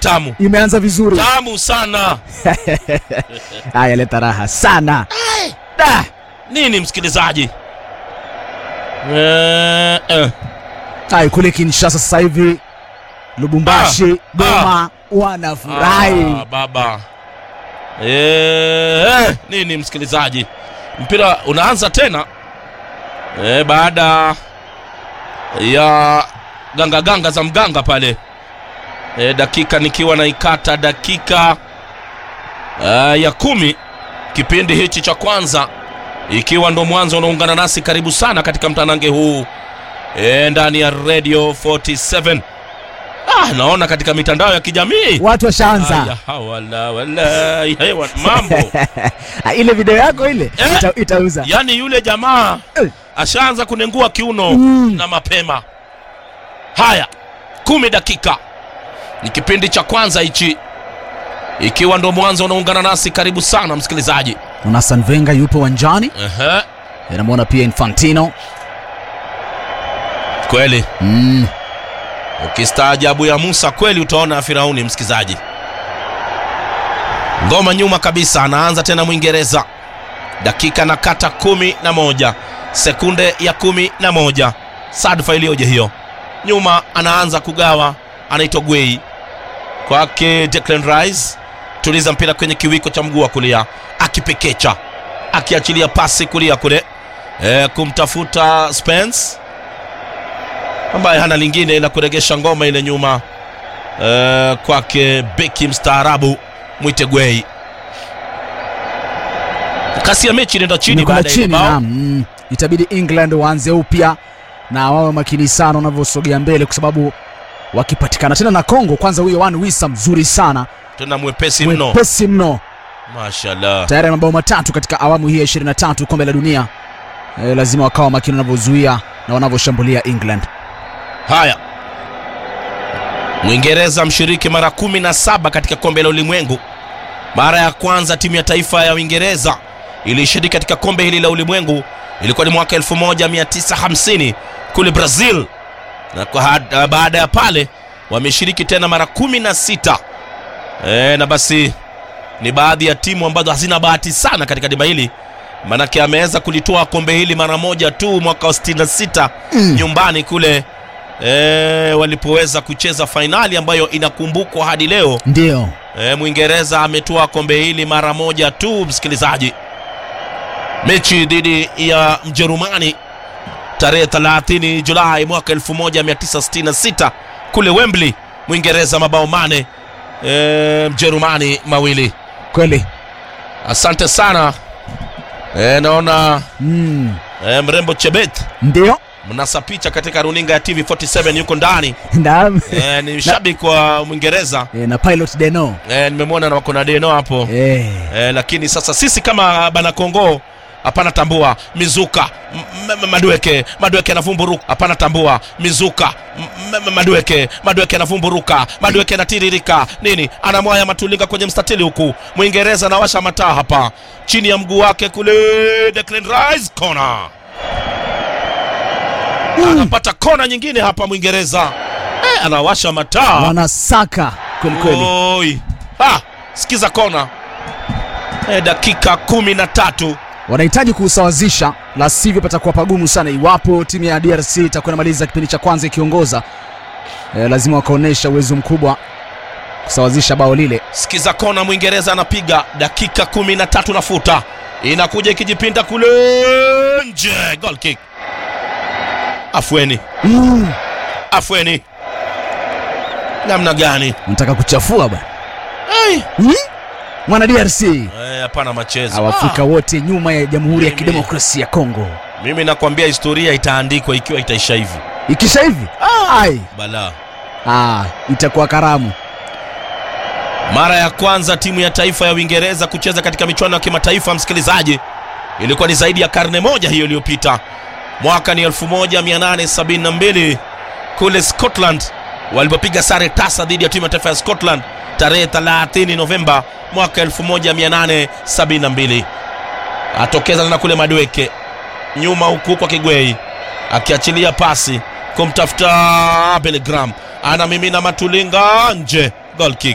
tamu imeanza vizuri tamu sana haya leta raha sana da nini msikilizaji eh, eh. Hai, kule Kinshasa sasa hivi Lubumbashi, Goma wanafurahi. Ah, baba eh, eh, nini msikilizaji mpira unaanza tena eh, baada ya ganga ganga za mganga pale eh, dakika nikiwa naikata dakika uh, ya kumi kipindi hichi cha kwanza ikiwa ndo mwanzo unaungana nasi karibu sana katika mtanange huu e, ndani ya radio 47 ah, naona katika mitandao ya kijamii Watu washaanza Aya, hawala, wala, hewa, mambo ile video yako ile Eh? ita, itauza yaani yule jamaa Eh. ashaanza kunengua kiuno Mm. na mapema haya kumi dakika ni kipindi cha kwanza hichi ikiwa ndo mwanzo unaungana nasi karibu sana msikilizaji Jonathan Venga yupo uwanjani, Ehe, namwona pia Infantino kweli mm. ukistaajabu ya musa kweli utaona ya firauni msikilizaji ngoma nyuma kabisa anaanza tena mwingereza dakika na kata kumi na moja sekunde ya kumi na moja sadfa iliyoje hiyo nyuma anaanza kugawa anaitwa gwei kwake Declan Rice tuliza mpira kwenye kiwiko cha mguu wa kulia akipekecha akiachilia pasi kulia kule e, kumtafuta Spence ambaye hana lingine ila kuregesha ngoma ile nyuma e, kwake beki mstaarabu mwite Gwei. Kasi ya mechi inaenda chini Imekwenda baada ya chini bao. naam. Mm. Itabidi England waanze upya na wawe makini sana wanavyosogea mbele, kwa sababu wakipatikana tena na Kongo, kwanza huyo Wan Wisa mzuri sana, Tena mwepesi mno, mwepesi mno, mashallah. tayari ana mabao matatu katika awamu hii ya 23 kombe la dunia. E, lazima wakawa makini wanavyozuia na wanavyoshambulia England. Haya, Mwingereza mshiriki mara kumi na saba katika kombe la ulimwengu. Mara ya kwanza timu ya taifa ya Uingereza ilishiriki katika kombe hili la ulimwengu ilikuwa ni mwaka 1950 kule Brazil, na kwa had- baada ya pale wameshiriki tena mara kumi na sita. E, na basi ni baadhi ya timu ambazo hazina bahati sana katika dimba hili, manake ameweza kulitoa kombe hili mara moja tu mwaka wa 66 nyumbani kule e, walipoweza kucheza fainali ambayo inakumbukwa hadi leo. Ndio E, Mwingereza ametoa kombe hili mara moja tu, msikilizaji, mechi dhidi ya Mjerumani tarehe 30 Julai mwaka 1966 kule Wembley, Mwingereza mabao mane e, Mjerumani mawili. kweli Asante sana e, naona mm. e, mrembo Chebet Ndio mnasa picha katika runinga ya TV47 yuko ndani naam. e, ni shabiki wa Mwingereza E, na pilot Deno e, nimemwona na wako na deno hapo e. e, lakini sasa sisi kama bana Kongo hapana tambua mizuka M- m- madweke madweke anavumburuka hapana tambua mizuka M- m- madweke madweke anavumburuka madweke anatiririka nini anamwaya matulinga kwenye mstatili huku mwingereza anawasha mataa hapa chini ya mguu wake kule Declan Rice kona anapata kona nyingine hapa mwingereza eh, anawasha mataa wanasaka kweli kweli. Oi. Ah, sikiza kona e, dakika kumi na tatu wanahitaji kuusawazisha, la sivyo patakuwa pagumu sana. Iwapo timu ya DRC itakuwa inamaliza kipindi cha kwanza ikiongoza, e, lazima wakaonyesha uwezo mkubwa kusawazisha bao lile. sikiza kona mwingereza anapiga dakika kumi na tatu nafuta inakuja ikijipinda kule nje goal kick afweni Mm. afweni namna gani Nataka kuchafua bwana Ai. mwana DRC Eh, hapana machezo Awafrika Ah, wote nyuma ya Jamhuri ya Mimi. Kidemokrasia ya Kongo. mimi nakwambia historia itaandikwa ikiwa itaisha hivi Ikisha hivi ai, balaa ah, itakuwa karamu. Mara ya kwanza timu ya taifa ya Uingereza kucheza katika michuano ya kimataifa, msikilizaji, ilikuwa ni zaidi ya karne moja hiyo iliyopita. Mwaka ni 1872 kule Scotland walipopiga sare tasa dhidi ya timu ya taifa ya Scotland tarehe 30 Novemba mwaka 1872. Atokeza tena kule Madweke nyuma huku kwa Kigwei akiachilia pasi kumtafuta Bellingham, anamimina Matulinga nje, goal kick.